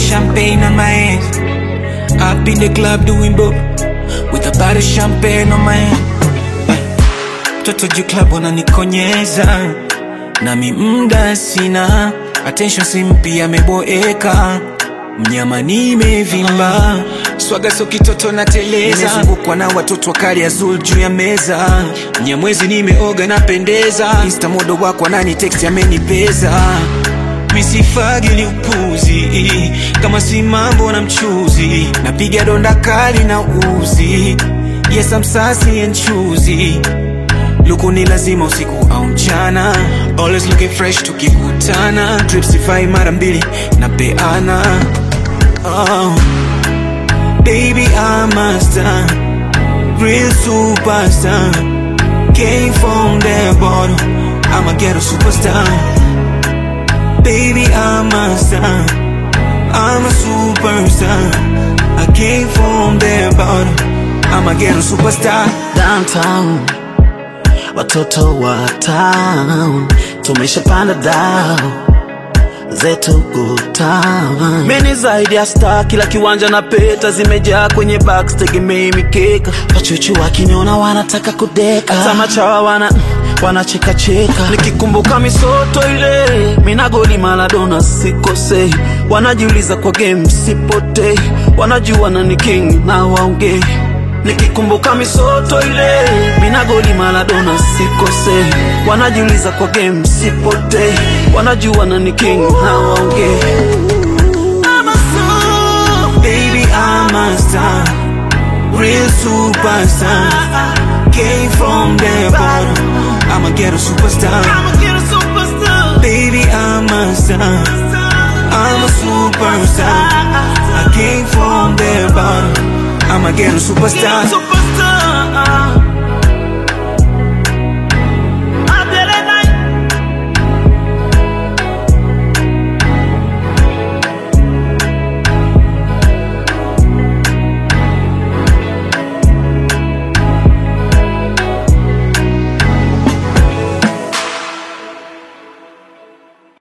champagne on my hands. Up in the club doing bob with a bottle of champagne on my hand. Mtoto juu club wananikonyeza nami mda sina attention simpi ameboeka mnyama nimevimba swaga so kitoto na teleza nimezungukwa na watoto wakali azul juu ya meza mnyamwezi nimeoga napendeza insta modo wako anani text amenipeza misifagi ni upuzi kama si mambo na mchuzi napiga donda kali na uzi yes I'm sassy and choosy luku ni lazima usiku au mchana always looking fresh tukikutana tripsify mara mbili na peana oh. baby I'm a star real superstar came from the bottom I'm a ghetto superstar baby I'm a star I'm a superstar I came from the bottom I'm a ghetto superstar downtown watoto wa town tumeshapanda dao zetu good time. Mimi zaidi ya star, kila kiwanja na peta zimejaa kwenye box, tegemei mikeka. Wachuchu wakiniona wanataka kudeka, hata machawa wana wanacheka cheka. Nikikumbuka misoto ile, mina goli Maradona sikosei, wanajiuliza kwa game sipotei, wanajua nani king na waongei Nikikumbuka misoto ile, mina goli Maradona sikosei, wanajiuliza kwa game sipotei, wanajua nani king hawaongei. I'm a soul, Baby, I'm a star, real superstar. Came from the bottom, I'm a ghetto superstar. I'm a ghetto superstar. Baby, I'm a star, I'm a superstar. I came from the bottom, I'm a ghetto superstar. Superstar.